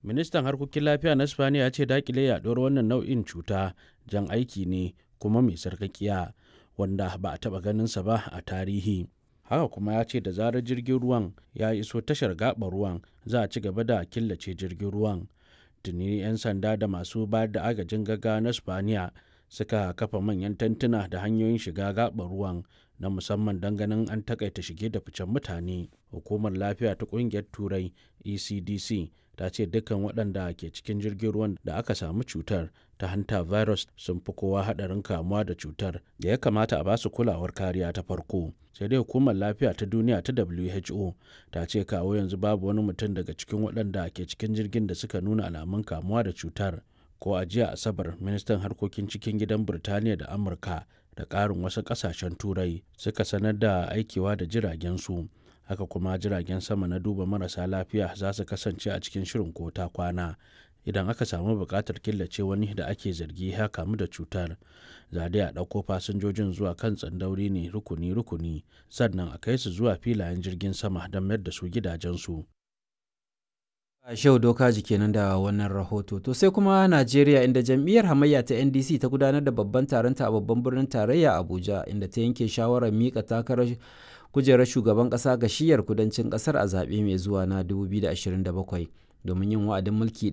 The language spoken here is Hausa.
ministan harkokin lafiya na spaniya ya ce dakile yaduwar wannan nau'in cuta jan aiki ne kuma mai sarkakiya wanda ba a taba ganinsa ba a tarihi haka kuma ya ce da zarar jirgin ruwan ya iso tashar gaɓar ruwan za a ci gaba da killace jirgin ruwan tuni 'yan sanda da masu bayar da agajin gaggawa na spaniya suka kafa manyan tantuna da hanyoyin shiga gaɓar ruwan na musamman don ganin an takaita shige da ficen mutane hukumar lafiya ta ƙungiyar turai ecdc ta ce dukkan waɗanda ke cikin jirgin ruwan da aka samu cutar ta hanta virus sun fi kowa haɗarin kamuwa da cutar da ya kamata a basu kulawar kariya ta farko sai dai hukumar lafiya ta duniya ta who ta ce kawo yanzu babu wani mutum daga cikin waɗanda ke cikin jirgin da suka nuna alamun kamuwa da cutar ko a jiya asabar ministan harkokin cikin gidan birtaniya da amurka da ƙarin wasu ƙasashen turai suka sanar da aikewa da jiragen su haka kuma jiragen sama na duba marasa lafiya za su kasance a cikin shirin ko ta kwana idan aka samu buƙatar killace wani da ake zargi ya kamu da cutar za dai a ɗauko fasinjojin zuwa kan tsandauri ne rukuni-rukuni sannan a kai su zuwa filayen jirgin sama don mayar da su gidajensu Shehu Dokaji kenan da wannan rahoto. To sai kuma Najeriya inda jam'iyyar hamayya ta NDC ta gudanar da babban taronta a babban birnin tarayya Abuja inda ta yanke shawarar mika takarar kujerar shugaban ƙasa ga shiyar kudancin ƙasar a zaɓe mai zuwa na 2027 domin yin wa'adin mulki